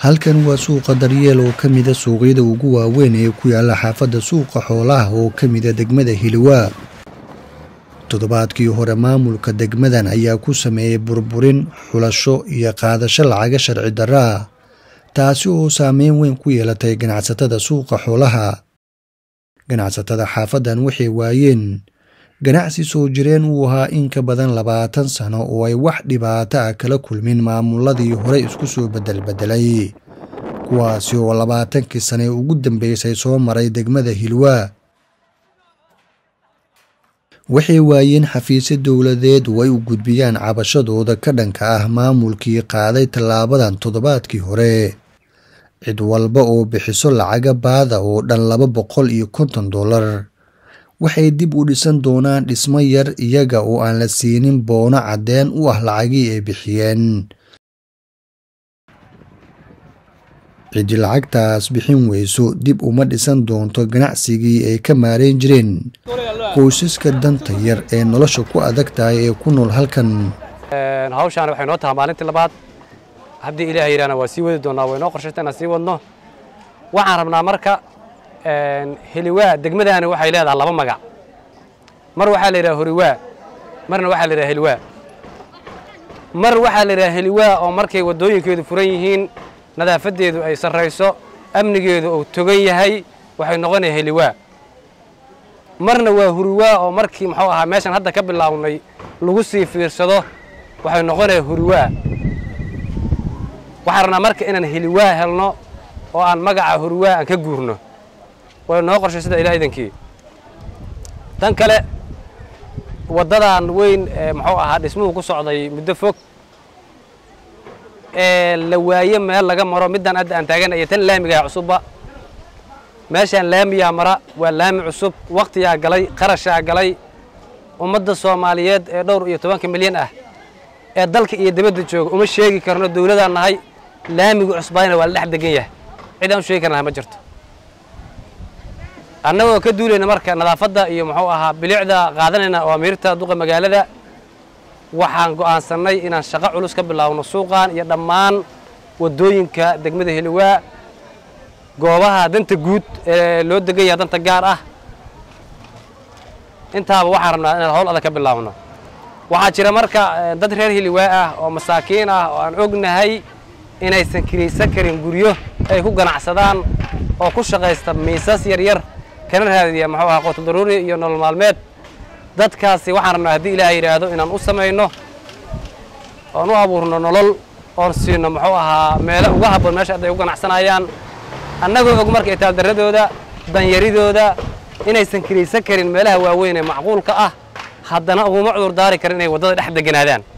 halkan waa suuqa daryeel oo ka mida suuqyada ugu waaweyn ee ku yaala xaafadda suuqa xoolaha oo ka mida degmada hiliwaa toddobaadkii hore maamulka degmadan ayaa ku sameeyey burburin xulasho iyo qaadasho lacaga sharci darraa taasi oo saameyn weyn ku yeelatay ganacsatada suuqa xoolaha ganacsatada xaafaddan waxay waayeen ganacsi soo jireen uu ahaa in ka badan labaatan sano oo ay wax dhibaato ah kala kulmin maamuladii hore isku soo bedelbedelay kuwaasi oo labaatankii sane ugu dambeysay soo maray degmada hilwaa waxay waayeen xafiisyo dowladeed oo ay u gudbiyaan cabashadooda ka dhanka ah maamulkii qaaday tallaabadan toddobaadkii hore cid walba oo bixiso lacaga baada oo dhan laba boqol iyo konton dollar waxay dib u dhisan doonaan dhismo yar iyaga oo aan la siinin boono caddeen u ah lacagii ay bixiyeen ciddi lacagtaas bixin weyso dib uma dhisan doonto ganacsigii ay ka maarayn jireen qoysaska danta yar ee nolosha ku adag tahay ee ku nool halkan hawshaan waxay noo tahay maalintii labaad haddii ilaah yidhahna waa sii wadi doonnaa way noo qorshayta inaan sii wadno waxaan rabnaa marka heliwaa degmadaani waxay leedahay laba magac mar waxaa la yidhaha horiwaa marna waxaa la yidhaha heliwaa mar waxaa la yidhaha heliwaa oo markay waddooyinkeedu furan yihiin nadaafaddeedu ay sarrayso amnigeedu uu togan yahay waxay noqonaya heliwaa marna waa huriwaa oo markii muxuu ahaa meeshan hadda ka bilaawnay lagu sii fiirsado waxay noqonaya huriwaa waxaan rabnaa marka inaan heliwaa helno oo aan magaca huriwaa aan ka guurno way noo qorshay sida ilaa idankii tan kale waddadan weyn ee muxuu ahaa dhismuhu ku socday muddo fog ee la waaye meel laga maro middan hadda aan taaganaya tan laamigaha cusubba meeshaan laamiyaa mara waa laami cusub wakhtiyaa galay qarashaa galay ummadda soomaaliyeed ee dhowr iyo tobanka milyan ah ee dalka iyo dibadda jooga uma sheegi karno dawladaan nahay laamigu cusbaayna waa la dhex degan yahay cid aan u sheegi karnaha ma jirto annagoo ka duulayna marka nadaafadda iyo muxuu ahaa bilicda qaadanayna oo amiirta duqa magaalada waxaan go'aansannay inaan shaqo culus ka bilaawno suuqan iyo dhammaan waddooyinka degmada heliwaa goobaha danta guud ee loo degan yaha danta gaar ah intaaba waxaan rabnaa inaan howl adag ka bilaawno waxaa jira marka dad reer heliwaa ah oo masaakiin ah oo aan ognahay inaysan kiraysan karin guryo ay ku ganacsadaan oo ku shaqaysta miisas yaryar kana raadiya muxuu ahaa qoto daruuri iyo nolol maalmeed dadkaasi waxaan rabnaa haddii ilaah yidhaahdo inaan u samayno oon u abuurno nolol oon siino muxuu ahaa meelo uga habboon meesha hadday u ganacsanayaan annagoo og marka itaaldarradooda danyaridooda inaysan kiraysan karin meelaha waaweyn ee macquulka ah haddana uguma cudur daari karin inay waddada dhex deganaadaan